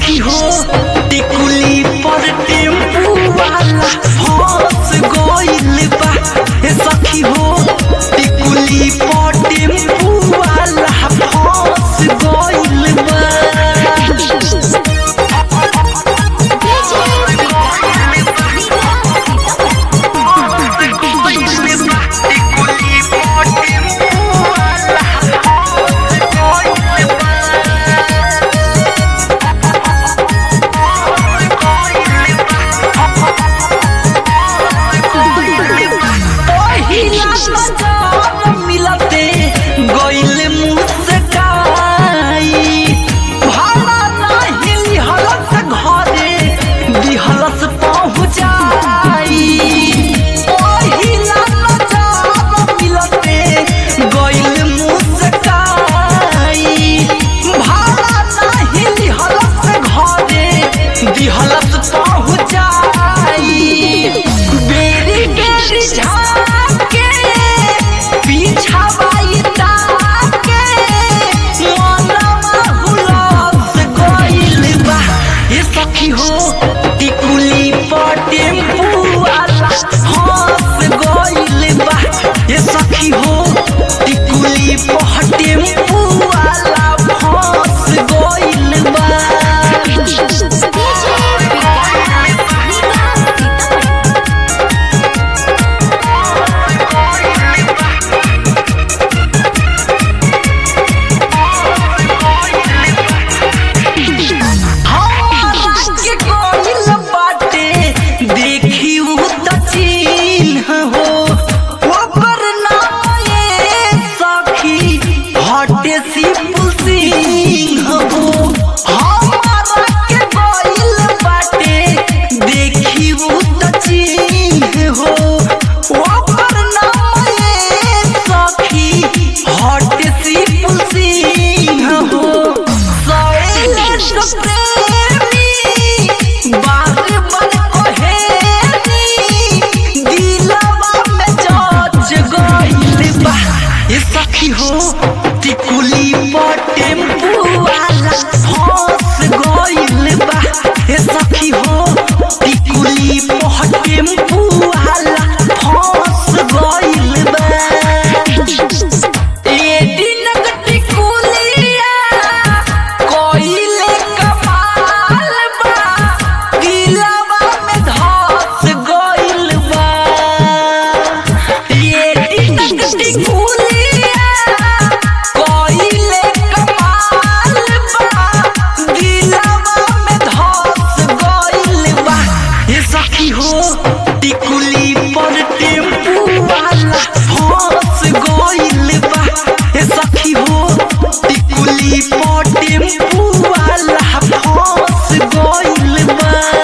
सखी हो टिकुली पर टेम्पू वाला फंस गइल बा ए सखी हो टिकुली पर टेम्पू वाला फंस गइल बा पहिला नजर मिलते गइल मुस्काई भाड़ा नाही लिहलस घरे दिहलस पहुँचाई पहिला नजर मिलते गइल मुस्काई भाड़ा नाही लिहलस घरे दिहलस पहुँचाई बेरी बेरी झाके पीछा बाई ताके मनवा हुलस गइल बा ये सखी हो टिकुली पर टेम्पू वाला हंस गइल बा ये सखी हो टिकुली पर टेम्पू वाला हंस गइल बा हमरा के गइल बाटे देखी उ त चिन्ह हो ओकर नाम ये सखी हटे सिंपल सिंह हो हमरा के गइल बाटे देखी उ त चिन्ह हो ओकर नाम ये सखी हटे सिंपल सिंह हो शैलेश प्रेमी बार बार कहेनी दिलवा में जज गइल बा ये सखी हो टिकुली पर टेम्पू वाला फंस गइल बा ये सखी हो टिकुली पर टेम्पू वाला फंस गइल बा ए दिनक टिकुलिया कोइले कमाल बा दिलवा में धस गइल बा ए दिनक टिकुलिया कोइले कमाल बा दिलवा में धस गइल बा ए सखी हो टिकुली पर टेम्पू वाला फंस गइल बा ए सखी हो टिकुली पर टेम्पू वाला फंस गइल बा